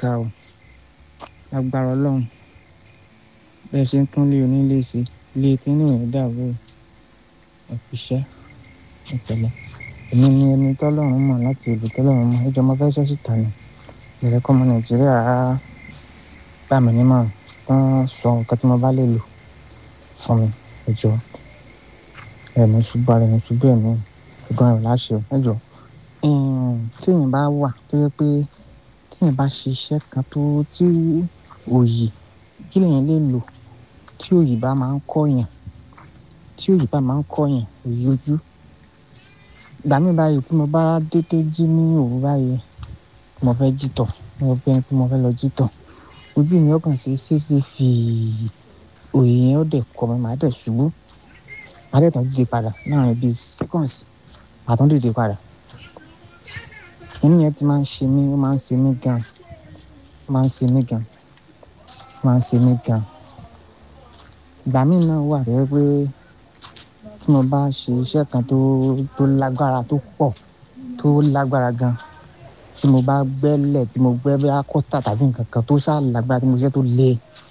ga o agbára ọlọ́run bẹ́ẹ̀ ṣe ń tún lé onílé sí ilé tí ní ìwé dàrú o ẹ fi iṣẹ́ ìpẹ̀lẹ́ èmi ni ẹni tọ́lọ́run mọ̀ láti ìlú tọ́lọ́run mọ̀ ẹjọ́ mo fẹ́ sọ síta ni ìrẹ́kọ́ ọmọ nàìjíríà á gbà mí nímọ̀ràn wọ́n sọ nǹkan tí mo bá lè lò fún mi ẹjọ́ ẹ̀mí ṣubú ara ẹ̀mí ṣubú ẹ̀mí ẹ̀gbọ́n rẹ̀ láṣẹ ẹjọ́ tí èèyàn bá wà tó yẹ pé tí èèyàn bá ṣe iṣẹ́ kan tó tí òyì kí lèèyàn lè lò tí òyì bá máa ń kọ́yàn tí òyì bá máa ń kọ́yàn òyì ojú ìgbà mi báyìí tí mo bá dédé jí ní òru báyìí mo fẹ́ jítọ̀ mo fẹ́ pé mo fẹ́ lọ jítọ̀ ojú mi ọkàn ṣe ṣeéṣe fi òyì yẹn ó dẹ̀ kọ́ mi màá dẹ̀ ṣubú màá dẹ̀ tán dìde padà láàrin bíi seconds màá tán dìde padà inú yẹn ti máa ń ṣe mí ó máa ń ṣe mí gan ó máa ń ṣe mí gan ó máa ń ṣe mí gan ìgbà míì náà wà tó yẹ pé tí mo bá ṣe iṣẹ́ kan tó tó lágbára tó pọ̀ tó lágbára gan tí mo bá gbẹ́lẹ̀ tí mo gbẹ́ bí akọ́tà tàbí nǹkan kan tó sáà lágbára tí mo ṣe tó le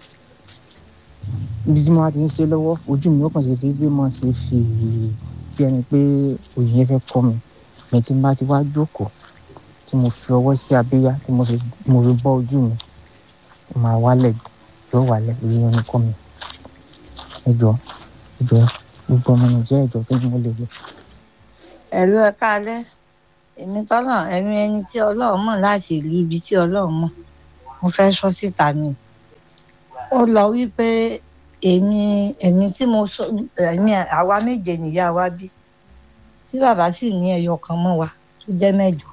ibi tí mo bá ti ń ṣe lọ́wọ́ ojú mi ó kàn ṣe déédéé mọ̀ ṣe fi bí ẹni pé òyìn yẹn fẹ́ kọ́ mi mi tí n bá ti wá jókòó tí mo fi ọwọ́ sí abíyá tí mo fi mo fi bọ́ ojú mi ó máa wálẹ̀ yóò wálẹ̀ òyìn yẹn kọ́ mi ẹ jọ ẹ jọ gbogbo ọmọ nàìjíríà ìjọ kí ni mo lè lò. ẹ̀rú ẹ káalẹ́ èmi tọ́nà ẹ̀mí ẹni tí ọlọ́run mọ̀ láti ìlú ibi tí ọlọ́run mọ̀ mo fẹ́ sọ síta ni ó lọ wípé èmi èmi tí mo sọ èmi àwa méje nìyá wa bí tí bàbá sì ní ẹyọ kan mọ́ wa tó jẹ́ mẹ́jọ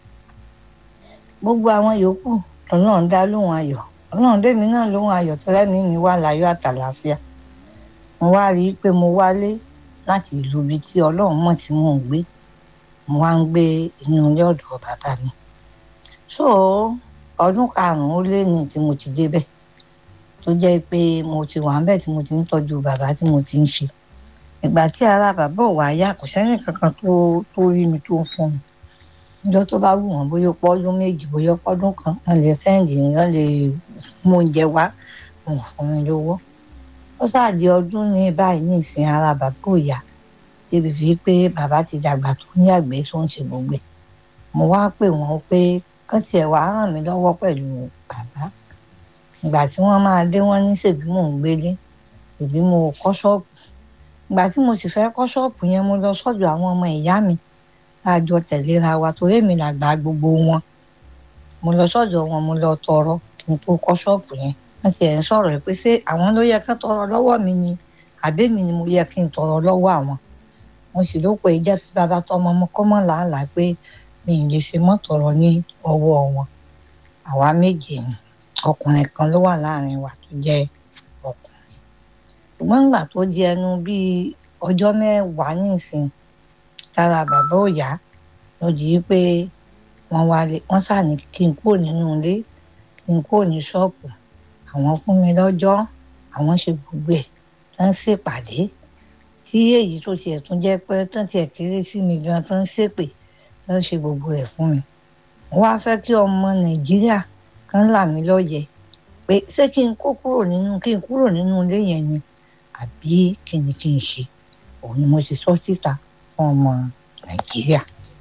gbogbo àwọn yòókù ọlọ́run dá lóhùn ayọ̀ ọlọ́run dèmi náà lóhùn ayọ̀ tẹ́lẹ̀mí mi wà láyọ̀ àtàlàáfíà mo wá rí i pé mo wálé láti ìlú ibi tí ọlọ́run mọ̀ tí mò ń gbé mo wá ń gbé inú ilé ọ̀dọ̀ bàbá mi so ọdún karùn-ún ó lé ní tí mo ti débẹ̀ tó jẹ́ pé mo ti wà ńbẹ̀ tí mo ti ń tọ́jú bàbá tí mo ti ń ṣe ìgbà tí ara bàbá ò wá yá kò sẹ́ni kankan tó tó rí mi tó ń fún mi níjọ́ tó bá wù wọ́n bóyá pọ́dún méjì bóyá pọ́dún kan wọ́n lè sẹ́ǹdì wọ́n lè mú oúnjẹ wá wọn ò fún mi lówó ó ṣáàdì ọdún ní báyìí ní ìsìn ara bàbá ò yá débi fi pé bàbá ti dàgbà tó ní àgbẹ̀ tó ń ṣe gbogbo ẹ̀ mo wá pè wọ́n pé kán tiẹ̀ wá ràn mí lọ́wọ́ pẹ̀lú bàbá ìgbà tí wọ́n máa dé wọ́n ní ṣèbí mò ń gbélé ṣèbí mo kọ́ ṣọ́ọ̀bù ìgbà tí mo sì fẹ́ kọ́ ṣọ́ọ̀bù yẹn mo lọ sọ́dọ̀ àwọn ọmọ ìyá mi láàjọ tẹ̀léra wa torí èmi làgbà gbogbo wọn mo lọ sọ́dọ̀ wọn mo lọ tọrọ kí n tó kọ́ ṣọ́ọ̀bù yẹn wọ́n ti ẹ̀ ń sọ̀rọ̀ pé ṣé àwọn ló yẹ kán tọrọ lọ́wọ́ mi ni àbẹ́mi ni mo yẹ kí n tọrọ lọ́wọ́ àwọn mo sì ló pé jẹ́ kí bàbá tọmọ ọmọ kọ́ mọ́ làálàá pé mi ì lè ṣe mọ́ tọrọ ní ọwọ́ wọn àwa méje ni ọkùnrin kan ló wà láàrin wa tó jẹ́ ọkùnrin ṣùgbọ́n nígbà tó di ẹnu bíi ọjọ́ mẹ́wàá nísìn tára bàbá ò yá ló di pé wọ́n wálé wọ́n sàní kí n kúrò nínú ilé kí n kúrò ní ṣọ́ọ̀bù àwọn fún mi lọ́jọ́ àwọn ṣe gbogbo ẹ̀ tán ṣèpàdé tí èyí tó tiẹ̀ tún jẹ́ pé tán tiẹ̀ kéré sí mi gan tán ṣépè tán ṣe gbogbo ẹ̀ fún mi wọ́n wá fẹ́ kí ọmọ nàìjíríà kan là mí lọ́yẹ̀ pé ṣé kí n kó kúrò nínú kí n kúrò nínú ilé yẹn ni àbí kí ni kí n ṣe òun ni mo ṣe sọ síta fún ọmọ nàìjíríà.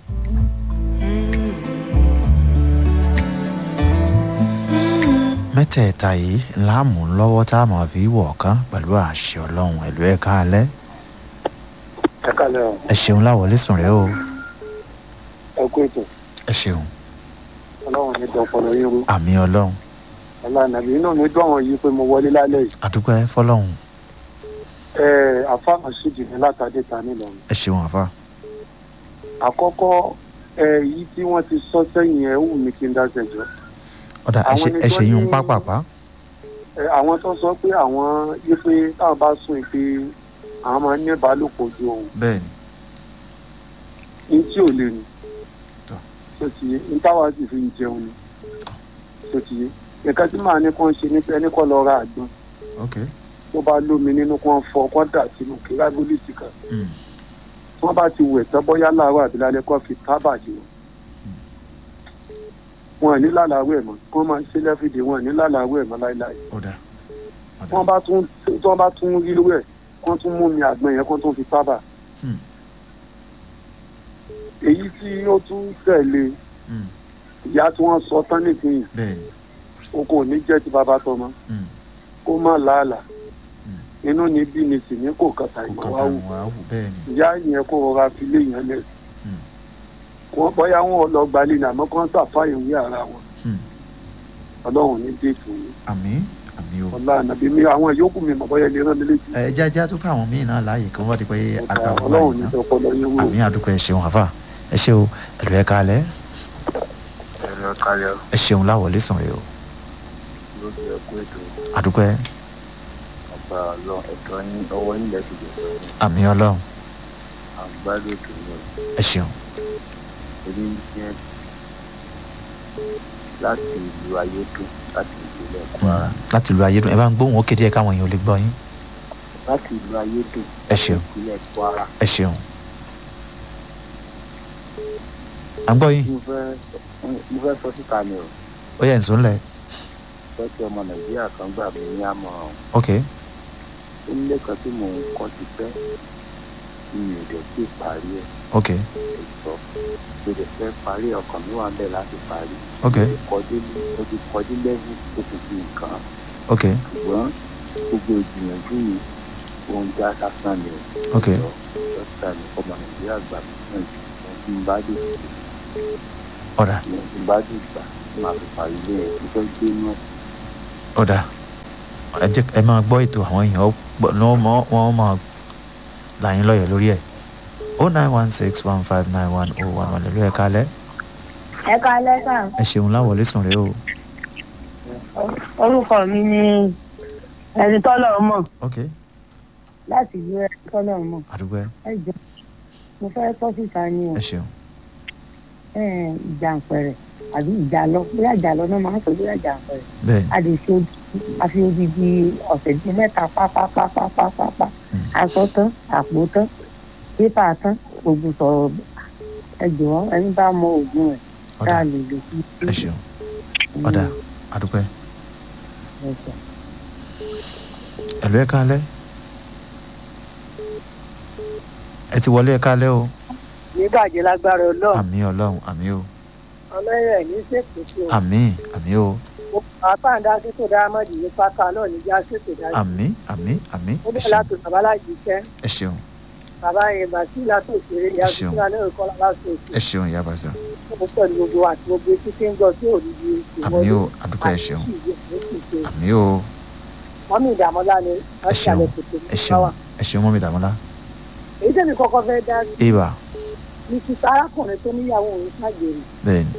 mẹ́tẹ̀ẹ̀ta yìí láàmú lọ́wọ́ tá a máa fi wọ̀ kán pẹ̀lú àṣẹ ọlọ́run ẹ̀lú ẹ̀ káalẹ́ ẹ kálẹ̀ o ẹ ṣeun láwọlé sùn rẹ o ẹ kú ètò ẹ ṣeun ọlọ́run ní dọ̀pọ̀lọ́ yín rú àmì ọlọ́run ọlọ́run àbí inú mi dùn àwọn yìí pé mo wọlé lálẹ́ yìí àdúpẹ́ fọlọ́run ẹ àfáàmù sí jìnnà látàdé ta nílọrin ẹ ṣeun àfa àkọ́kọ́ ẹ yìí tí wọ́n ti sọ sẹ́yìn ẹ wù mí kí n dá sẹ́jọ́ ọ̀dà ẹ Àwọn ṣe- ẹni ẹ tó ṣe yún ní- pápápá ẹ àwọn tó sọ pé àwọn yí pé táwọn bá sùn pé àwọn máa ń ní ìbálòpọ̀ ju òun bẹ́ẹ̀ ni ní tí ò lè ní Tọ́. tó ti yé ní táwa sì fi ń jẹun ni tó ti yé nǹkan tí màá ní kó ń ṣe ní pé ẹni kọ́ lọ ra àgbọn ok tó bá lómi nínú kó ń fọ kó dà sínú kílágólítì kan Mm. tí wọ́n bá ti wẹ̀ tán bóyá láàárọ̀ àbí lálẹ́ kó fi tábà jù wọ́n wọn ò ní lálàáwẹ̀ mọ́ wọ́n máa ń ṣe lẹ́fìdí wọn ò ní lálàáwẹ̀ mọ́ láéláé ó dà ó dà wọ́n bá tún tí wọ́n bá tún rí wẹ̀ wọ́n tún mú mi àgbọn yẹn kó tún fi sábà Hmm. èyí tí ó tún tẹ̀lé Hmm. ìyá tí wọ́n sọ tán nìkíyìn bẹ́ẹ̀ ni o kò ní jẹ́ ti bàbá tọmọ Hmm. kó má làálàá Hmm. inú ní bí ni sì ní kò kàtà kò ìmọ̀ kàn wá tà wù wọ́n á wù bẹ́ẹ̀ ni ìyá yẹn kó rọra fi lé yẹn lẹ̀ Hmm. wọ́n bóyá wọn lọ gbalẹ̀ ní àmọ́ kán sàfáyé wí ara wọn Hmm. ọlọ́run ní déètì yìí àmín àmín o. ọlá ànàbí mi àwọn ìyókù mi mọ̀ bóyá ilé rán mi létí ẹ jájá tó fún àwọn míì náà láàyè kí wọ́n bá di pé agbára wà ọlọ́run yìí ní tán ọpọlọ yẹn wúrò àmín àdúgbò ẹ ṣeun àfà ẹ ṣe o ẹlò ẹ kalẹ ẹ̀rọ kalẹ̀ ẹ ṣeun láwọlé sùn rè o lójú ẹ̀kú ètò àdúgbò ẹ ọba ọlọ́ ẹ̀tọ́ yín ọwọ́ yín lẹ́sìn lè sọ àmín ọlọ́run àgbálẹ̀ ètò yẹn ẹ ṣeun èmi jẹ́ láti ìlú ayédùn láti ìpínlẹ̀ kwara láti lu ayédùn ẹ bá ń gbóhùn ó kéde ẹ káwọn èèyàn ò lè gbọ́ yín láti ìlú ayédùn ẹ ṣeun ìpínlẹ̀ kwara ẹ ṣeun à ń gbọ́ yín mo fẹ́ mo fẹ́ sọ síta ni o ó yẹ ǹsọ́ ńlẹ̀ fẹ́ kí ọmọ nàìjíríà kan gbà mí ní àmọ̀ràn ok nílé kan tí mò ń kọ́ ti pẹ́ tí mi ò dẹ̀ sí parí ẹ̀ ok sọ mo lè fẹ́ parí ọkàn mi wà bẹ́ẹ̀ láti parí ok mo ti kọjú mo ti kọjú lẹ́wù tó kù sí nǹkan ok ṣùgbọ́n gbogbo ìgbìyànjú mi ohun já sásán ni o ok lọ dókítà ní ọmọ nàìjíríà gbà mí náà ìwọ̀n tí n bá dé ọ̀dà ìwọ̀n tí n bá dé gbà máa fi parí ilé ẹ̀ tó fẹ́ gbé inú ẹ̀ ọ̀dà ẹ jẹ́ ẹ máa gbọ́ ètò àwọn èèyàn ó gbọ́ ní wọ́n mọ̀ wọ́n máa là yín lọ́yẹ̀ lórí ẹ̀ o nine one six one five nine one oh one one lórí ẹ̀ kalẹ̀ ẹ káalẹ́ sà ẹ ṣeun láwọlé sùn rè o orúkọ mi ni ẹni tọ́lọ̀ mọ̀ ok láti ìlú ẹni tọ́lọ̀ mọ̀ àdúgbò ẹ ẹ jọ mo fẹ́ tọ́ síta ni o ẹ ṣeun ẹ, ìjàǹpẹ̀rẹ̀ àbí ìjàlọ bóyá ìjàlọ náà máa ń sọ bóyá ìjàǹpẹ̀rẹ̀ bẹ́ẹ̀ ni a lè ṣe odi- a fi odidi ọ̀sẹ̀ bíi mẹ́ta pápápápápápá aṣọ tán àpò tán pépà tán gbogbo sọ̀rọ̀ ẹ jọ̀wọ́ ẹni bá mọ oògùn ẹ̀ tá ọ̀dà a lè lò sí ẹ ṣeun ọ̀dà àdúgbò ẹ ẹ̀sẹ̀. ẹ̀lú ẹ̀ kalẹ̀ ẹ ti wọlé ẹ̀ kalẹ̀ o nígbàjẹ́ lágbára ọlọ́run àmì ọlọ́run àmì o ọlọ́yẹ̀ ní ṣèkìtì o àmì àmì o àpáǹdà ṣètò dáhámọ́dì ní pátá náà níjà ṣètò dájú àmì àmì àmì ó ẹ bẹ̀rẹ̀ ṣeun láti bàbá láti iṣẹ́ ẹ ṣeun bàbá yẹn bàtí látò òṣèré ìyá Ẹ ṣeun. sísúra náà kọ́ láti ẹ òṣèré ṣeun ìyá bàzà ó pẹ̀lú gbogbo àti gbogbo etí tí ń gbọ́ sí òdìdí àmì o àdúgbò ẹ ṣeun àmì o mọ́mí ìdààmúlá ni wọ́n ẹ ti ṣeun àlẹ́ tètè ẹ ní ṣeun wáwà ẹ ṣeun mọ́mi dàmọ́lá èyí tẹ̀mí kọ́kọ́ fẹ́ dá ibà ní ti arákùnrin tó níyàwó òun ṣàgbèrè bẹ́ẹ̀ ni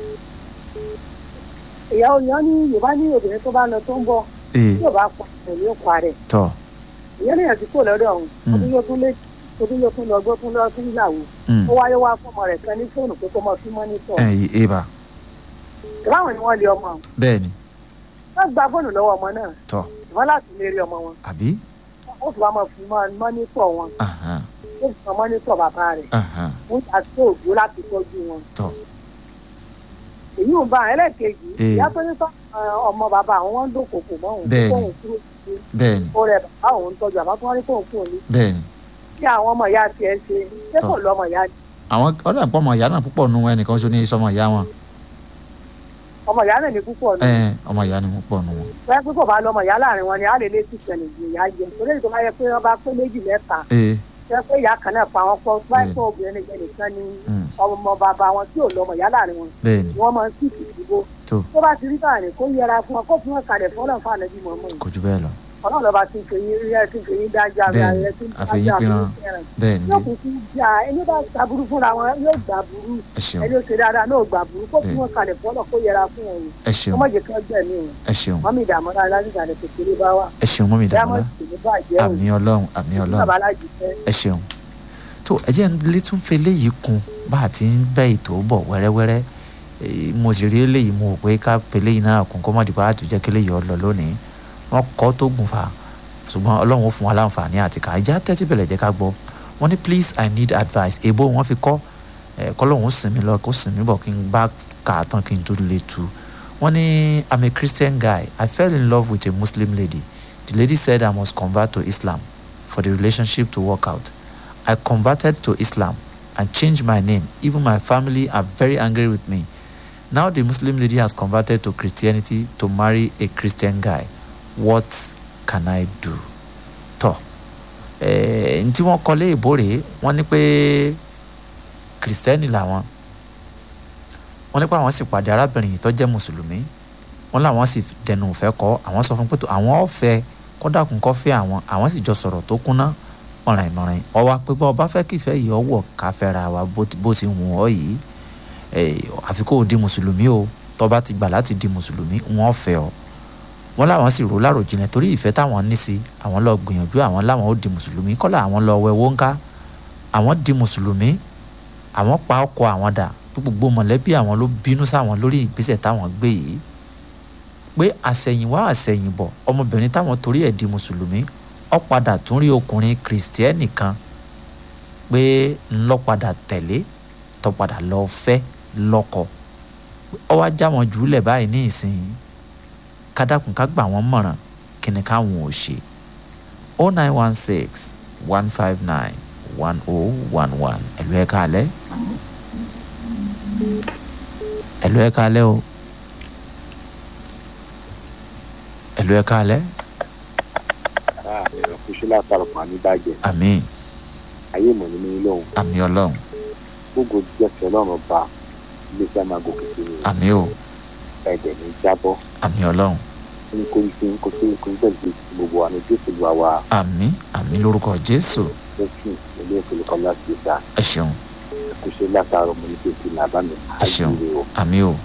ìyàwó yẹn ní yorùbá ní obìnrin tó bá lọ tó ń bọ̀ ee tí yóò bá pa pẹ̀lú òkú rẹ̀ tọ́ ìyẹn lèyàn ti kó lọ́dọ̀ ọ̀hún Mm. ọdún yóò tún lé ọdún yóò tún lọ gbọ́ tún lọ tún yàwó mm, ó wáyé wá fọmọ rẹ̀ kan ní fóònù pé kó mọ fí mọ́nítọ̀ ẹ̀yìn ibà ìbáwọn ni wọ́n lé ọmọ ọ̀hún. bẹ́ẹ̀ ni wọ́n gba fóònù lọ́wọ́ ọmọ náà tọ́ ìwọ́n láti lè rí ọmọ wọn àbí ó sì wá mọ fún mọ mọ́nítọ̀ wọn ahan, ó sì mọ mọ́nítọ̀ bàbá rẹ̀ ahan, wọ́n yà sí òjò láti tọ́jú wọn. tọ́ èyí ò bá ẹlẹ́ẹ̀kejì Ee. ìyá tó ní sọ ọmọ bàbá àwọn wọn ń dòkòkò mọ́ òun Bẹ́ẹ̀ni. kóun kúrò sí bẹ́ẹ̀ ni ó rẹ bàbá òun tọ́jú àbá tó wọ́n rí kóun kúrò ní bẹ́ẹ̀ ni kí àwọn ọmọ ìyá tiẹ̀ ṣe ṣé kò Tọ́. lọ́mọ ìyá ni àwọn ọ̀dà pọ̀ ọmọ ìyá náà púpọ̀ nu ẹnìkan ṣo ní sọmọ ìyá wọn ọmọ ìyá náà ní púpọ̀ ní ẹ ọmọ ìyá ni púpọ̀ nu wọn bẹ́ẹ̀ pé kò bá lọ́mọ ìyá láàrin wọn ni á lè lé sí ìṣẹ̀lẹ̀ ìyá jẹ torí èyí tó bá yẹ pé wọ́n bá pé méjì mẹ́ta ee jẹ́ pé ìyá kan náà pa wọn pọ̀ báyìí Bẹ́ẹ̀ni. tó obìnrin nìkan nìkan ni mm, ọmọ bàbá wọn tí ò lọ́mọ ìyá láàrin wọn bẹ́ẹ̀ ni ni wọ́n máa ń sì ìdìbò tó tó bá ti rí báyìí kó yẹra fún wọn kó fún wọn kalẹ̀ fún ọlọ́run fún àlẹ́bí mọ̀ọ́mọ́ yìí kò jù bẹ́ẹ̀ lọ ọlọ́run lọ́ba ti ń fèyí rí ẹ ti ń fèyí dájú ara Bẹ́ẹ̀ni, rẹ ti ń àfẹ̀yìn dájú pínran. àfẹ́yìn bẹ́ẹ̀ ni yóò kún sí jà ẹni bá gbàburú fúnra wọn yóò gbàburú ẹ ṣeun ẹni ó ṣe dáadáa náà gbàburú kó fún Bẹ́ẹ̀ni. wọn kalẹ̀ fún ọlọ́run kó yẹra fún wọn ẹ ṣeun ọmọdé kan gbẹ̀mí wọn ẹ ṣeun mọ́mí ìdààmú náà láti ìsàlẹ̀ kékeré bá wà ẹ ṣeun mọ́mi dàmọ́lá diamond sì ní bàjẹ́ òun àmì ọlọ́run àmì ọlọ́run bàbá alájì fẹ́ ẹ ṣeun tó ẹ jẹ́ ń lé tún fi eléyìí kun bá a ti ń bẹ́ ètò bọ̀ wẹ́rẹ́wẹ́rẹ́ Eh, mo sì rí eléyìí mo rò pé ká pe eléyìí náà kún kó má dìbò àtúnjẹ́ kí eléyìí ọ lọ lónìí wọ́n kọ́ tó gùn fà ṣùgbọ́n ọlọ́run ó fún wa láǹfààní àti ká ìjà tẹ́tí bẹ̀rẹ̀ jẹ́ ká gbọ́ wọ́n ní please i need advice èbó wọ́n fi kọ́ ẹ̀ kọ́lọ́hún ó sìn mí lọ kó sìn mí bọ̀ kí n bá kà á tán kí n tó lè tu wọ́n ní i'm a christian guy i fell in love with a muslim lady the lady said i must convert to islam for the relationship to work out i converted to islam and changed my name even my family are very angry with me now the muslim lady has converted to christianity to marry a christian guy what can i do tọ ẹ ntí wọ́n kọ lé ìbò rèé wọ́n ní pé kìrìsìtẹ́nì làwọn wọ́n ní pé àwọn sì pàdé arábìnrin yìí tó jẹ́ mùsùlùmí wọ́n làwọn sì dẹnu ìfẹ́ kọ́ àwọn sọ fún pé tó àwọn ọ̀fẹ́ kọ́dàkùn kọ́ fẹ́ àwọn àwọn sì jọ sọ̀rọ̀ tó kúnná mọ̀ràn ìmọ̀ràn ọwọ́ pé bá ọba fẹ́ kìfẹ́ yìí ọwọ́ káfẹ́ra wa bó ti- bó ti wù ọ́ yìí ẹ̀, àfi kó o di mùsùlùmí o tọ́ba ti gbà láti di mùsùlùmí wọ́n fẹ́ ọ wọ́n láwọn sì rò láròjinlẹ̀ torí ìfẹ́ táwọn ní sí àwọn lọ gbìyànjú àwọn láwọn ó di mùsùlùmí kọ́lá àwọn lọ wẹ wọ́nká àwọn di mùsùlùmí àwọn pa ọkọ àwọn dà pé gbogbo mọ̀lẹ́bí àwọn ló bínú sáwọn lórí ìgbésẹ̀ táwọn gbé yìí pé àsẹ̀yìnwá àsẹ̀yìnbọ̀ ọmọbìnrin táwọn torí ẹ̀ di mùsùlùmí ó padà tún rí ọkùnrin kìrìsìtẹ́nì kan pé ńlọ padà tẹ̀lé tó padà lọ fẹ́ lọ́kọ ó wá já wọn jùlẹ̀ báyìí ní ìsinyìí kádàkùn ká gbà wọ́n mọ̀ràn kí ni káwọn ò ṣe o nine one six one five nine one oh one one ẹ̀lú ẹ̀ káalẹ́ ẹ̀lú ẹ̀ káalẹ́ o ẹ̀lú ẹ̀ káalẹ́ ẹ̀rọ kúṣú látàrọ̀ fún àníbàjẹ́ àmín ayé mọ̀ nínú ilé òun àmín ọlọ́run gbogbo jẹ́sẹ̀ ọlọ́run ba iléeṣẹ́ máa gòkè sí ni àmín o ẹ̀dẹ̀ ní jábọ́ àmín ọlọ́run ní kó ní kí n kó sí kó ní pẹ̀lú gbogbo wa ní jésù lu àwa àmín àmín lórúkọ jésù lẹ́sìn ilé ìfowópamọ́ láti ìta ẹ ṣeun kúṣú látàrọ̀ mọ̀ ní jésù làbá mi ẹ ṣeun àjíire o. àmín o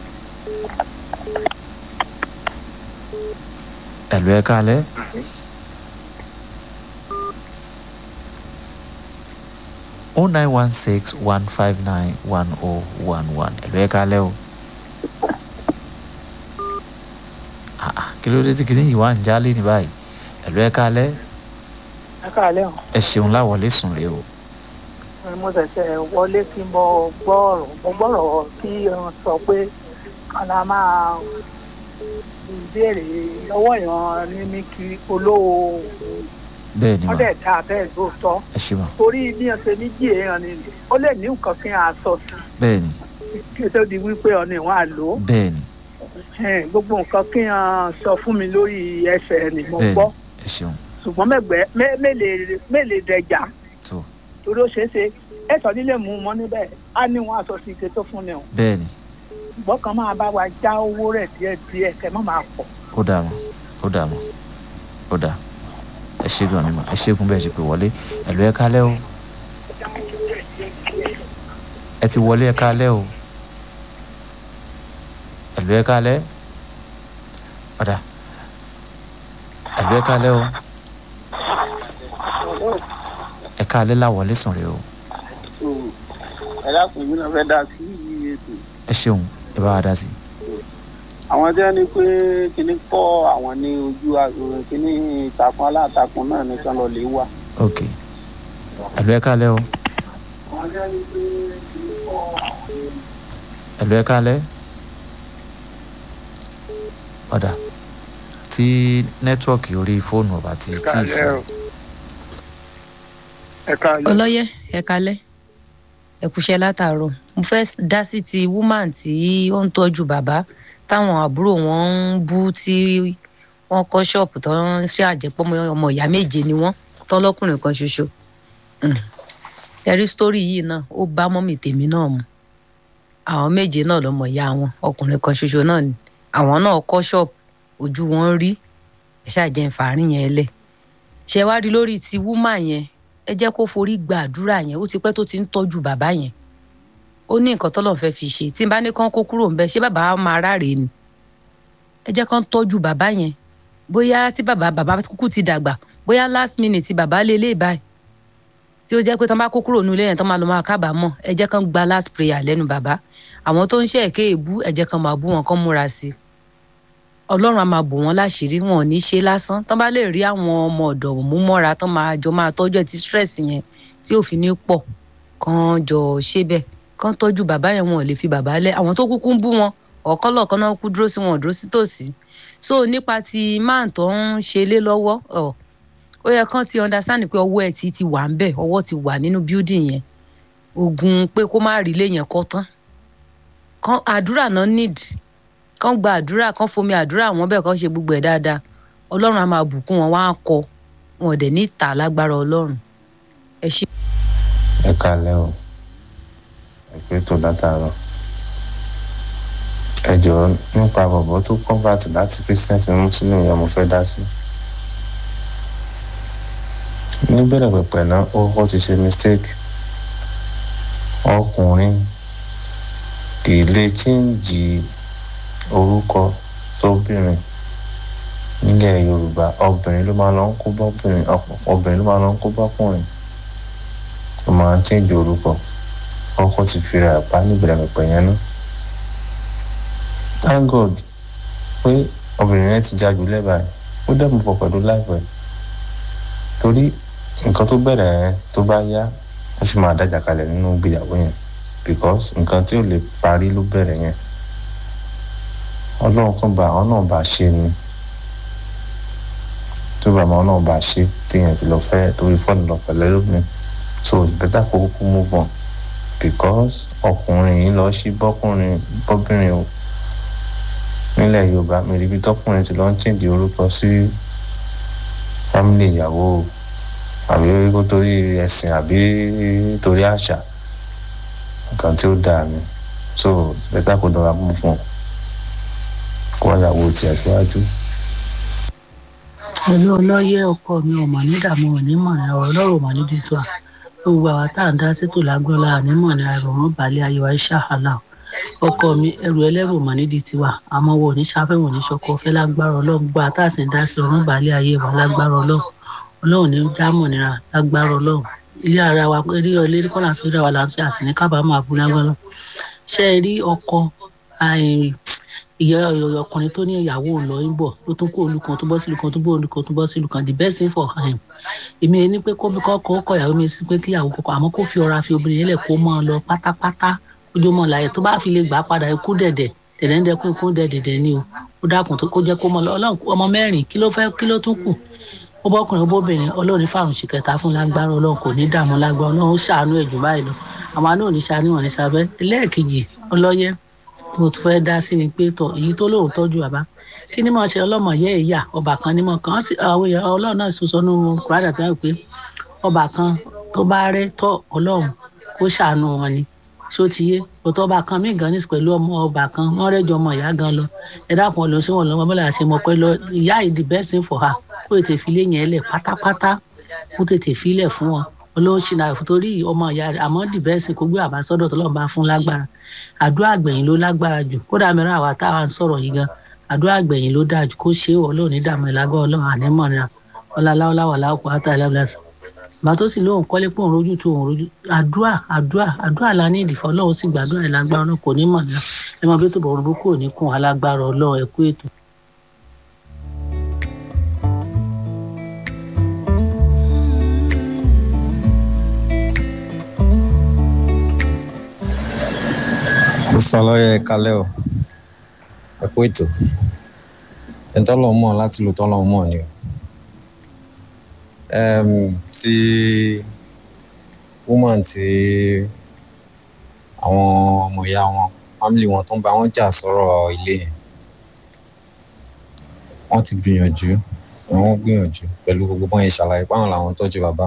ẹ̀lú ẹ̀ káalẹ́ o nine one six one five nine one oh one one ẹ̀lú ẹ̀ káalẹ́ o. Ah, ah, kí ló dé tí kìnìún yìí wá ń jálè ní báyìí ẹ̀lú ẹ̀ káalẹ́ ẹ káàlẹ́ o ẹ ṣeun láwọlé sùn rè o. mo ṣẹ̀ṣẹ̀ wọlé kí mo gbọ́ ọ̀rọ̀ mo gbọ́rọ̀ kí wọ́n sọ pé kọ́lá máa béèrè lọ́wọ́ ìran ní ní kí olówó bẹ́ẹ̀ ni wọ́n mà dẹ̀ dá bẹ́ẹ̀ lóòótọ́ ẹ ṣe mà torí bí wọ́n ṣe méjì èèyàn ni ó lè ní nǹkan kí wọ́n á sọ sí bẹ́ẹ̀ ni kí ó tó di wípé ọ̀nà ìwọ̀n á lò ó bẹ́ẹ̀ ni Ẹn, gbogbo nǹkan kí wọ́n sọ fún mi lórí ẹsẹ̀ ni mo bẹ́ẹ̀ gbọ́ ni ẹ ṣeun ṣùgbọ́n mẹ́gbẹ́ mẹ́- mélèé mélèé dẹjà tó torí ó ṣeé ṣe ẹ̀sọ́ nílé mú un mọ́ níbẹ̀ á ní wọn aṣọ sí ike tó fún ni o bẹ́ẹ̀ ni ṣùgbọ́n kan máa bá wa já owó rẹ̀ díẹ̀ díẹ̀ kẹ́ mọ́ máa pọ̀ ó dà mọ́ ó dà mọ́ ó dà ẹ ṣe gan ni mà ẹ ṣe fún bẹ́ẹ̀ ṣe pé wọlé ẹ̀lú ẹ̀ kálẹ́ o ẹ ti wọlé ẹ̀ kálẹ́ o ẹ̀lú ẹ̀ kálẹ́ ọ̀dà ẹ̀lú ẹ̀ kálẹ́ o ẹ̀ kálẹ́ láwọlé sùn rè o ẹ dákun mi náà fẹ́ dá sí ètò ẹ ṣeun ẹ bá wa dá sí i. àwọn tí wọ́n ní pé kíní kọ́ àwọn ní ojú àgbòrò kíní ìtàkùn alátakùn náà ní kán lọ lè wà. ok ẹ̀lú ẹ̀ kálẹ́ o àwọn tí wọ́n ní pé kíní kọ́ àwọn ní. ẹ̀lú ẹ̀ kálẹ́ ọ̀dà tí nẹ́tíwọ̀kì orí fóònù ọ̀bà ti tí ì sí ẹ káàlẹ́. ọlọ́yẹ ẹ kalẹ́ ẹ kúṣẹ́ látàárọ̀ mo fẹ́ dá sí ti woman tí ó ń tọ́jú bàbá táwọn àbúrò wọn ń bú tí wọ́n kọ́ ṣọ́ọ̀pù tó ń ṣe àjẹpọ̀ ọmọ ìyá méje ni wọ́n tán lọ́kùnrin kan ṣoṣo Mm. ẹ̀rí sítórì yìí náà ó bá mọ́mì tèmi náà mu àwọn méje náà lọ́mọ ìyá wọn ọkùnrin kan ṣoṣo náà ni àwọn náà kọ́ ṣọ́ọ̀pù ojú wọn rí ẹ̀ ṣàjẹ́ ìfàárín yẹn lẹ̀ ṣe wá rí lórí ti woman yẹn ẹ jẹ́ kó forí gba àdúrà yẹn ó ti pẹ́ tó ti ń tọ́jú bàbá yẹn ó ní nǹkan tọ́lọ́ fẹ́ fi ṣe tí n bá ní kán kó kúrò ńbẹ ṣé bàbá á máa ráre ni ẹ jẹ́ kán tọ́jú bàbá yẹn bóyá tí bàbá bàbá kúkú ti dàgbà bóyá last minute tí bàbá lé lé báyìí tí ó jẹ́ pé tán bá kó kúrò nílé yẹn tán máa lọ máa kábàámọ̀ ẹ jẹ́ kán gba last prayer lẹ́nu bàbá àwọn tó ń ṣe èké èbú ẹ jẹ́ kán máa bú wọn kán múra sí i ọlọ́run á máa bò wọ́n láṣìírí wọn ò ní ṣe lásán tán bá lè rí àwọn ọmọ ọ̀dọ̀ mú mọ́ra tán máa jọ máa tọ́jú ẹ̀ tí stress yẹn tí ò fi ní pọ̀ kán jọ ṣe bẹ́ẹ̀ kán tọ́jú bàbá yẹn wọn ò lè fi bàbá lẹ̀ àwọn tó kúkú ń bú wọn ọ̀kọ́lọ̀kan náà kú dúró sí wọn ò dúró sí tòsí so nípa ti máà tó ń ṣe lé lọ́wọ́ ọ̀ ó yẹ kán ti understand pé ọwọ́ ẹ̀ ti ti wà ń bẹ̀ ọwọ́ ti wà nínú building yẹn ogun pé kó má rí ilé yẹn kọ́ tán kan àdúrà náà need kán gba àdúrà kán fomi àdúrà wọn bẹ́ẹ̀ kán ṣe gbogbo ẹ̀ dáadáa ọlọ́run á máa bùkún wọn wá kọ wọn ò dẹ̀ ní ìta lágbára ọlọ́run ẹ ṣe. ẹ kalẹ o ẹ pé tó látàárọ ẹ jọ̀ọ́ nípa bọ̀bọ̀ tó convert láti christian sí muslim yẹn mo fẹ́ dá sí. níbẹ̀rẹ̀ pẹ̀pẹ̀ náà ó kọ́ ti ṣe mistake ọkùnrin kì í lè chíǹjì orúkọ sóbìnrin nílẹ̀ yorùbá obìnrin ló máa lọ ń kó bọ́bìnrin obìnrin ló máa lọ ń kó bọ́kùnrin tó máa ń chíǹjì orúkọ ọkọ ti fi ra àpá níbẹ̀rẹ̀ pẹ̀pẹ̀ yẹn náà thank god pé obìnrin yẹn ti jájú lẹ́bàá ó dẹ̀ mú pọ̀ pẹ̀lú láìpẹ́ torí nǹkan tó bẹ̀rẹ̀ yẹn tó bá yá ó sì máa dájà kalẹ̀ nínú ìgbéyàwó yẹn because nǹkan tí ò lè parí ló bẹ̀rẹ̀ yẹn ọlọ́run kan bá àwọn náà bá ṣe ni tó bá àwọn náà bá ṣe tíyẹn fi lọ fẹ́ torí fọ́ọ̀nù lọ pẹ̀lẹ́ lómi so it's better kó kúkú move on because ọkùnrin yìí lọ sí bọ́kùnrin bọ́bìnrin o nílẹ̀ yorùbá mi rí ibi tọkùnrin ti lọ ń chèǹdì orúkọ sí fámìlì ìyàwó àbí kó torí ẹ̀sìn àbí torí àṣà nǹkan tí ó dáa ni so bẹ́tà kó dọ̀ra mú fún un kó ìyàwó tiẹ̀ síwájú. pẹ̀lú ọlọ́yẹ ọkọ mi ò mọ̀ ní ìdààmú onímọ̀ ní ọ̀rọ̀ ọlọ́run ò mọ̀ ní dísúà gbogbo àwa tá à ń dá sétò lágbọ́lá ànímọ̀ ní àìrọ̀rùn balẹ̀ ayọ̀ aisha halal ọkọ mi ẹrù ẹlẹ́rù mọ̀ nídìí tiwa àmọ́ wo ní sáfẹ́wò ní sọkọ fẹ́ lágbára ọlọ́run gbọ́ àtàsí dá sí ọ̀run balẹ̀ ayé wa lágbára ọlọ́run ọlọ́run ní dámọ̀ nira lágbára ọlọ́run ilé ara wa eré ilé kọ́là tó dá wa là ń ṣe àsìní kábàámọ̀ àbúlé agbọ́nà ṣe é rí ọkọ ìyá ọkùnrin tó ní ìyàwó lọ ń bọ̀ tó tún kó olùkan tó bọ́ sí olùkan tó bọ́ olùkan tó bọ́ sí olùkan the best thing for him èmi ẹni pé kó kọ́ kọ́ ìyàwó mi sí pé kí ìyàwó kọ́kọ́ àmọ́ kó fi ọ̀rọ̀ àfi obìnrin yẹn lẹ̀ kó mọ́ ọ lọ pátápátá ojúmọ́ láyé tó bá fi lè gbà padà ikú dẹ̀dẹ̀ dẹ̀dẹ̀ ń dẹkùn ikú dẹ̀dẹ̀ ni o ó dákun tó kó jẹ́ kó mọ́ ọlọ́run ọmọ mẹ́rin kí ló fẹ́ kí ló tún kù ó bọ́kùnrin ó bóbìnrin ọlọ́run fáwọn oṣù kẹta fún lágbára ọlọ́run kò ní dààmú lágbára ọlọ́run ó ṣàánú ẹ̀jù báyìí lọ àwọn àánú ò ní ṣàánú wọn ní sábẹ́ ẹlẹ́ẹ̀kejì ọlọ́yẹ mo tún fẹ́ dá sí ni pé tọ èyí tó lóun tọ́jú bàbá kí ni mo ṣe ọlọ́mọ yẹ ìyá ọba kan ní mọ̀ kan àwọn ọlọ́run náà sọ sọnù kúrádà tó yẹ pé ọba kan tó bá rẹ́ tọ́ ọlọ́run kó ṣàánú wọn ni ṣó ti yé òtọ́ ọba kan mí gan ní pẹ̀lú ọmọ ọba kan wọ́n rẹ́jọ ọmọ ìyá gan lọ ẹ dákun ọlọ́run ṣé wọn lọ́wọ́ bọ́lá ṣe mọ̀ pé lọ ìyá ìdí best thing for her kó tètè fi lé yẹn lẹ̀ pátápátá kó tètè fi lẹ̀ fún wọn ọlọ́run ṣì náà torí ọmọ ìyá rẹ̀ àmọ́ the best thing kó gbé àbá sọ́dọ̀ tó lọ́n bá fún lágbára àdúrà àgbẹ̀yìn ló lágbára jù kódà mìíràn àwa táwa ń sọ̀rọ̀ yìí gan àdúrà àgbẹ̀yìn ló dáa jù kó ṣe é ọlọ́run ní dààmú ìlágbá ọlọ́run ànímọ̀ nira ọláláwọláwà láwùkọ àtàlẹ́bùlẹ́sì bá tó sì lóun kọ́lé pé òun rojú tó òun rojú àdúrà àdúrà àdúrà la ní ìdìfọ́ ọlọ́run sì gbàdúrà ìlágbára ọlọ́run kò ní mọ̀ nira ẹ máa bí tó bọ̀ orúkọ kò ní kún alágbára ọlọ́run ẹ kú ètò. sọlọ́yẹ kalẹ́ o ẹ kú ètò ẹni tọ́lọ̀ mọ̀ láti lò tọ́lọ̀ mọ̀ ni o ti woman ti àwọn ọmọ ìyá wọn family wọn tó ń bá wọn jà sọ̀rọ̀ ilé yẹn wọ́n ti gbìyànjú wọ́n gbìyànjú pẹ̀lú gbogbo bọ́n yẹn ṣàlàyé páwọn làwọn tọ́jú bàbá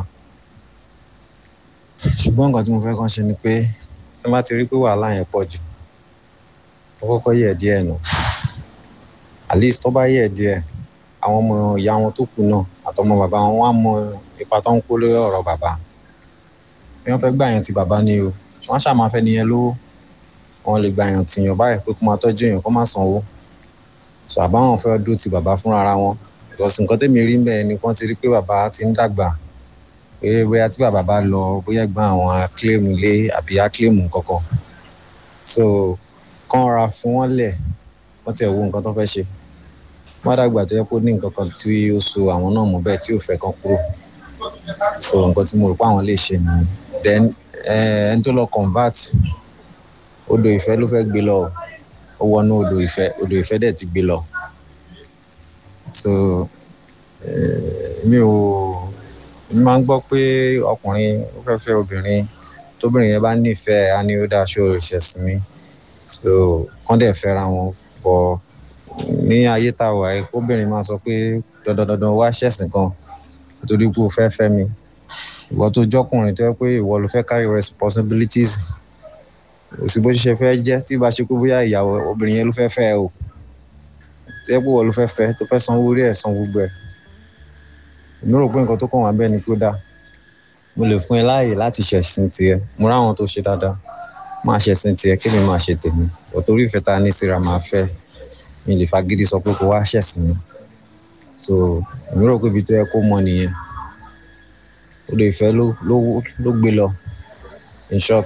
ṣùgbọ́n nǹkan tí mo fẹ́ kàn ṣe ni pé tí wọ́n bá ti rí pé wàhálà yẹn pọ̀ jù ó kọ́kọ́ yẹ̀ díẹ̀ nù at least tó bá yẹ̀ díẹ̀ àwọn ọmọ ìyá wọn tó kù náà àtọmọ bàbá wọn wá mọ ipa tó ń kó lórí ọ̀rọ̀ bàbá bí wọ́n fẹ́ gbà yẹn ti bàbá ni o wọ́n ṣáà máa fẹ́ nìyẹn lówó wọn lè gbà yẹn tìyàn báyìí pé kó máa tọ́jú èèyàn kó má sanwó so àbáwọn fẹ́ dúró ti bàbá fúnra ara wọn because nǹkan tẹ́mi rí bẹ́ẹ̀ ni wọ́n ti rí pé bàbá ti ń dàgbà pé bóyá tí bàbá bá lọ bóyá gbọ́n àwọn akílẹ̀mù lé àbí akílẹ̀mù kankan so kán ra fún wọn lẹ̀ wọ́n ti ẹ̀ wo nǹkan tó fẹ́ ṣe wọ́n dàgbà tó yẹ kó ní nǹkan kan tí ó so àwọn náà mọ́ bẹ́ẹ̀ tí ò fẹ́ kan kúrò so nǹkan tí mo rò pé àwọn lè ṣe nìyẹn then ẹni tó lọ convert odò ìfẹ́ ló fẹ́ gbé lọ ó ó wọnú odò ìfẹ́ odò ìfẹ́ dẹ̀ ti gbé lọ so mi ò mi máa ń gbọ́ pé ọkùnrin ó fẹ́ fẹ́ obìnrin tóbìnrin yẹn bá nífẹ̀ẹ́ á ní ó dáa ṣó ìṣẹ̀sìn mi so kán dẹ̀ fẹ́ra wọn bọ̀ ní ayé tá a wà yìí kóbìnrin máa sọ pé dandan dandan wá ṣẹ̀sìn kan nítorí pé o fẹ́ fẹ́ mi ìwọ tó jọkùnrin tó yẹ pé ìwọ ló fẹ́ carry responsibilities kò sí bó ṣe fẹ́ jẹ́ tí bá ṣe pé bóyá ìyàwó obìnrin yẹn ló fẹ́ fẹ́ o tẹ́ pé ìwọ ló fẹ́ fẹ́ tó fẹ́ sanwó orí ẹ̀ san gbogbo ẹ̀ èmi rò pé nǹkan tó kàn wá bẹ́ẹ̀ ni kó dáa mo lè fún ẹ láàyè láti ṣẹ̀sìn tiẹ̀ mo ráwọn tó ṣe dáadáa máa ṣẹ̀sìn tiẹ̀ kí mi máa ṣe tèmi òtórí ìfẹ́ ta ní síra máa fẹ́ mi lè fagídí sọ pé kó wá ṣẹ̀sìn mi so èmi rò pé ibi tó yẹ kó mọ nìyẹn odò ìfẹ́ ló ló ló gbé lọ in short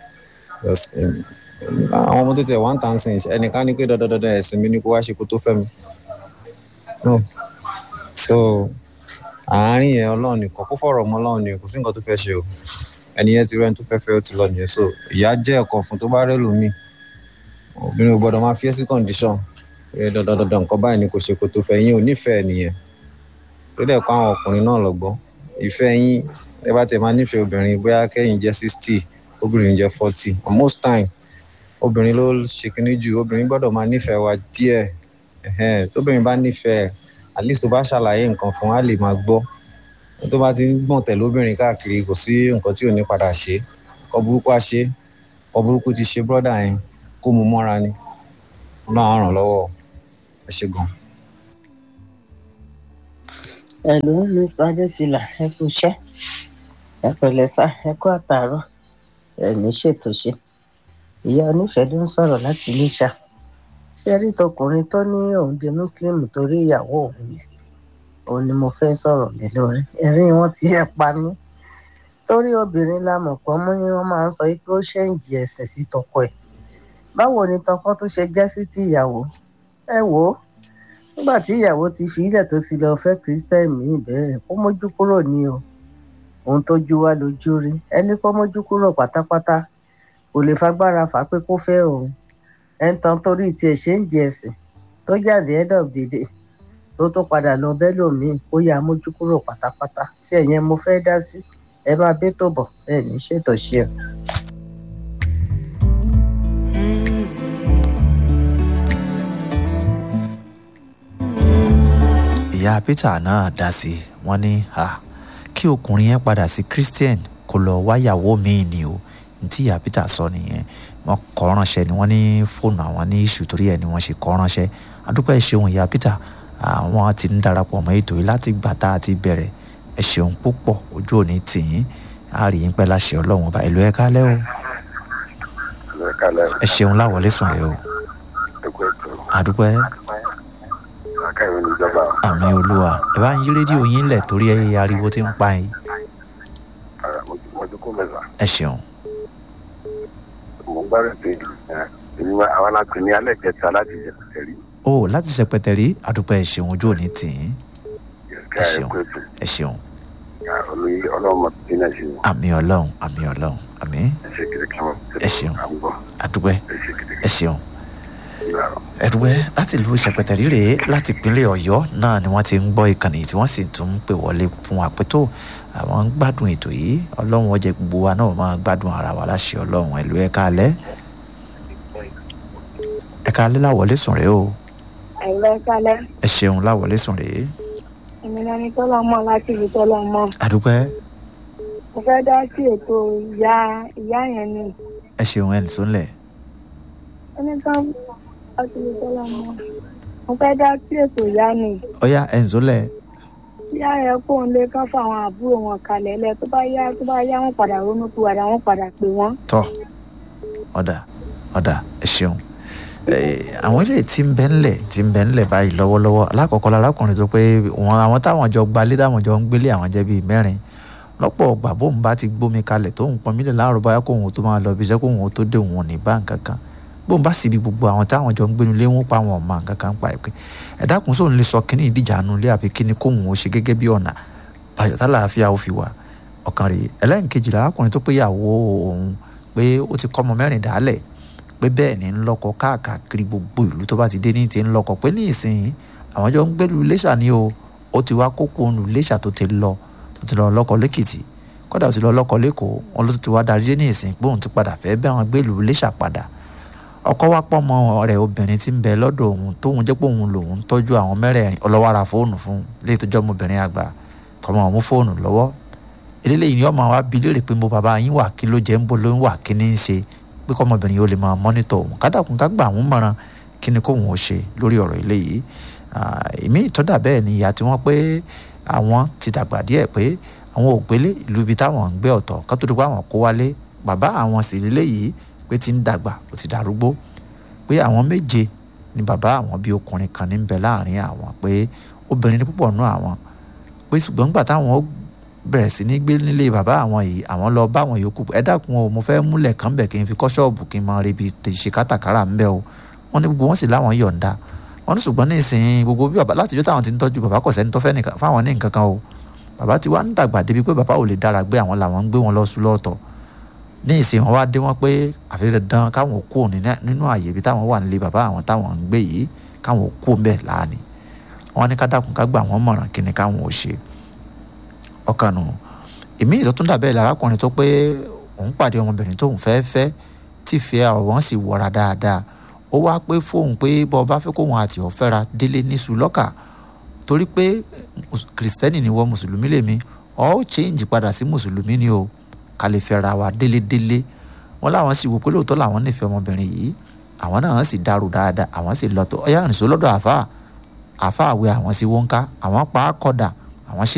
àwọn ọmọ tó tẹ̀ one thousand ẹnìkan ní pé dandan dandan ẹ̀sìn mi ni kó wá ṣe kó tó fẹ́ mi no so àárín yẹn ọlọ́run nìkan kó fọ̀rọ̀ mọ́ ọlọ́run nìkan kò sí nǹkan tó fẹ́ ṣe o ẹni yẹn ti rẹ́ni tó fẹ́ fẹ́ ó ti lọ nìyẹn so ìyá jẹ́ ẹ̀kọ́ fún tó bá rẹ́ lómi obìnrin ò gbọ́dọ̀ máa fi ẹ́ sí condition pé dandan dandan nǹkan báyìí ni kò ṣe kó tó fẹ́ yín ò nífẹ̀ẹ́ nìyẹn tó dẹ̀ kọ́ àwọn ọkùnrin náà lọ́gbọ́n ìfẹ́ yín ẹ bá tẹ̀ máa nífẹ̀ẹ́ obìnrin bóyá kẹ́yìn jẹ́ sixty obìnrin jẹ́ forty most time obìnrin ló ṣe kíní jù obìnrin gbọ́dọ̀ máa nífẹ̀ẹ́ wa díẹ̀ tóbìnrin bá nífẹ̀ẹ́ at least tó bá ṣàlàyé nǹkan fún wa lè máa gbọ́ tó bá ti ń gbọ̀n tẹ̀lé obìnrin káàkiri kò sí nǹkan tí ò ní padà ṣe kọ́ burúkú á ṣe kọ́ burúkú ti ṣe brọ́dà yẹn kó mu mọ́ra ni náà á ràn lọ́wọ́ ẹ ṣe gan. ẹ̀lú mr adéfìlà ẹ kú iṣẹ́ ẹ pẹ̀lẹ́ sá ẹ kú àtàárọ̀ ẹ ní ṣètò ṣe ìyá onífẹ̀ẹ́ ló ń sọ̀rọ̀ láti iléṣà ṣé rí tọkùnrin tó ní òun di muslim torí ìyàwó òun yẹn òun ni mo fẹ́ sọ̀rọ̀ lé lórí ẹ̀rín wọn ti ẹ̀ pa mí torí obìnrin la mọ̀ pọ̀ mọ́ ni wọ́n máa ń sọ pé ó ṣẹ́ǹjì ẹ̀sìn sí tọkọ ẹ̀ báwo ni tọkọ tó ṣe jẹ́ sí ti ìyàwó ẹ wò ó nígbà tí ìyàwó ti fi ilẹ̀ tó ti lọ fẹ́ kristẹni míì bẹ́ẹ̀ kó mójú kúrò ní o òun tó ju wá lójú rí ẹni kó mójú kúrò pátápátá kò lè fagbára fà á pé kó fẹ́ òun ẹn tán torí tiẹ̀ ṣe ń jẹ ẹ̀sìn tó jáde end of the day tó tó padà lọ bẹ́ẹ̀ lòmíì kó yá mójú kúrò pátápátá tí ẹ̀yẹn mo fẹ́ dá sí ẹ máa bẹ́ tó bọ̀ ẹ ní ṣètò ṣe o. ìyá peter náà dá sí i wọ́n ní kí ọkùnrin yẹn padà sí christian kó lọ wáyàwó míì ni o ní tí ìyá peter sọ nìyẹn wọ́n kọ ránṣẹ́ ni wọ́n ní fóònù àwọn ní iṣu torí ẹ̀ ni wọ́n ṣe kọ ránṣẹ́ adúpẹ́ ṣeun ìyá peter àwọn ti ń darapọ̀ mọ́ ètò yìí láti gbà tá a ti bẹ̀rẹ̀ ẹ ṣeun púpọ̀ ojú òní tìyín a rí yín pẹ́ láṣẹ ọlọ́run ọba ìlú ẹ kálẹ́ o ẹ ṣeun láwọlé sùn rẹ o adúpẹ́ àmì olúwa ẹ bá ń yí rédíò yín lẹ̀ torí ẹ ariwo ti ń pa yín ẹ ṣeun. mo ń gbárùn pé èmi àwọn alápè ní alẹ́ kẹta láti ṣẹpẹtẹ rí. o láti ṣẹpẹtẹ rí adúpẹ́ ẹ ṣeun ojú òní tì í ẹ ṣeun ẹ ṣeun. ọlọ́run mọ̀ tí náà ṣe. àmì ọlọ́run àmì ọlọ́run àmì ẹ ṣeun adúpẹ́ ẹ ṣeun ẹdùwẹ́ láti ìlú ṣẹpẹtẹrí rèé láti ìpínlẹ̀ ọ̀yọ́ náà ni wọ́n ti ń gbọ́ ìkànnì tí wọ́n sì tún ń pè wọlé fún wa pé tó àwọn ń gbádùn ètò yìí ọlọ́run ọjẹ́ gbogbo wa náà máa gbádùn ara wa láṣẹ ọlọ́run ẹ̀lú ẹ̀ka alẹ́ ẹ̀ka alẹ́ láwọlé sùn rèé o ẹ̀lọ́ ẹ̀kálẹ́ ẹ ṣeun láwọlé sùn rèé èmi náà ni tọ́lọ́ mọ́ láti ibi tọ́lọ́ mọ́ àdúpẹ́ mo fẹ́ dá sí ètò ìyá ìyá yẹn ni ẹ ṣeun ẹ̀ nìṣó ńlẹ̀ ẹni tán láti ibi tọ́lọ́ mọ́ mo fẹ́ dá sí ètò ìyá ni ọ̀yá ẹ̀ nìṣó ńlẹ̀ ìyá yẹn kó ń lé kán fún àwọn àbúrò wọn kalẹ̀ lẹ̀ tó bá yá tó bá yá wọn padà ronú tó wàdà wọn padà pè wọ́n. tọ́ ọ̀dà ọ̀dà ẹ ṣeun àwọn ilé tí ń bẹ ńlẹ̀ tí ń bẹ ńlẹ̀ báyìí lọ́wọ́lọ́wọ́ alákọ̀ọ́kọ́ lárákùnrin tó pé wọn àwọn táwọn jọ gbalé táwọn jọ ń gbélé àwọn jẹ́ bíi mẹ́rin lọ́pọ̀ ọgbà bóun bá ti gbómi kalẹ̀ tóun pọn mílẹ̀ láàárọ̀ báyà kóun tó máa lọ bí iṣẹ́ kóun tó dé òun ò ní bá nǹkan kan bóun bá sì bí gbogbo àwọn táwọn jọ ń gbénu lé wọn pa àwọn ọmọ nǹkan kan pa ẹ̀ pé ẹ̀dá kùn sóun lè sọ kíní ìdíjà nu lé àbí kíní kóun ó ṣe gẹ́gẹ́ bí ọ̀nà bàjọ́ tá làáfíà ó fi wà ọ̀kan rèé ẹlẹ́nkejì lárákùnrin tó péyàwó òun pé ó ti kọ́ ọmọ mẹ́rin dálẹ̀ pé bẹ́ẹ̀ ni ń lọ́kọ káàkiri gbogbo ìlú tó bá ti dé ní ti ń lọ́kọ pé ní ìsìn àwọn jọ ń gbẹ́lu iléṣà ni o ó ti wá kókó ònù iléṣà tó ti lọ tó ti lọ lọ́kọ lẹ́kìtì kódà ó ti lọ lọ́kọ lẹ́kọ̀ọ́ wọn ló ti wá darí dé ní ìsìn pé òun ti padà fẹ́ bẹ́ wọn gbẹ́lu iléṣà padà ọkọ wa pọ̀ mọ́ rẹ̀ obìnrin tí ń bẹ lọ́dọ̀ òun tóun jẹ́ pé òun lòun tọ́jú àwọn mẹ́rẹ̀ẹ̀rin ọlọ́wọ́ ara fóònù fún léyìí tó jẹ́ ọmọbìnrin àgbà kọ́mọ ọ̀mú fóònù lọ́wọ́ eléyìí ni ọmọ wa bi léèrè pé mo bàbá yín wà kí ló jẹ́ ń bó ló ń wà kí ní í ṣe pé kọ́mọbìnrin yóò lè máa mọ́nítọ̀ òun kádàkùn ká gbà àwọn mọ̀ràn kí ni kóun ó ṣe lórí ọ̀rọ̀ eléyìí èmi ìtọ́dà bẹ́ẹ̀ ni ìyá tí wọ́n pé àwọn ti dàgbà díẹ̀ pé àwọn ò gbélé ìlú ibi táwọn ń gbé ọ̀tọ̀ ká tó di pé àwọn kó wálé bàbá àwọn sì léléyìí pé ti ń dàgbà ó ti darúgbó pé àwọn méje ni bàbá àwọn bíi ọkùnrin kan ní ń bẹ láàrin àwọn pé obìnrin ní púpọ̀ nú àwọn pé ṣùgbọ́n nígbà táwọn bẹ̀rẹ̀ sí ní gbé nílé bàbá àwọn yìí àwọn lọ bá àwọn yòókù ẹ dákun o mo fẹ́ múlẹ̀ kàn bẹ̀ kí n fi kọ́ ṣọ́ọ̀bù kí n máa rebi ṣe kátàkárà ń bẹ́ o wọ́n ní gbogbo wọn sì láwọn yọ̀ǹda wọ́n ní ṣùgbọ́n ní ìsìn gbogbo bí bàbá látijọ́ táwọn ti ń tọ́jú bàbá kò sẹ́ni tó fẹ́ fáwọn ní nǹkan kan o bàbá ti wá ń dàgbà débi pé bàbá ò lè dára gbé àwọn làwọn ń gbé wọn lọ sùn lọ́ọ̀tọ̀ ní ìsìn wọn wá dé wọn pé àfi dandan káwọn kú nínú àyè ibi táwọn wà nílé bàbá àwọn táwọn ń gbé yìí káwọn kú bẹ́ẹ̀ láàánì wọn ní ká dákun ká gbà wọn mọ̀ràn kí ni káwọn ò ṣe ọkàn nù èmi ìtọ́tún dàbẹ́ lárákùnrin tó pé òun pàdé ọmọbìnrin tóun fẹ́ fẹ́ tí ìfẹ́ ọ̀rọ̀ wọn sì wọra dáadáa ó wá pé fóun pé bọ́ ọba fẹ́ kóun àti ọ̀fẹ́ra délé níṣu lọ́kà torí pé kìrìsìtẹ́nì ni wọ́n mùsùlùmí lèmi ọ́ change padà sí mùsùlùmí ni o ká lè fẹ́ra wa délédélé wọn láwọn sì wò pé lóòótọ́ làwọn nífẹ̀ẹ́ ọmọbìnrin yìí àwọn náà sì dàrú dáadáa àwọn sì lọ́tọ̀ ọ̀yá àrìnsó lọ́dọ̀ àfáà àfáà wẹ àwọn sí wọ́nká àwọn pa á kọ̀dà àwọn ṣe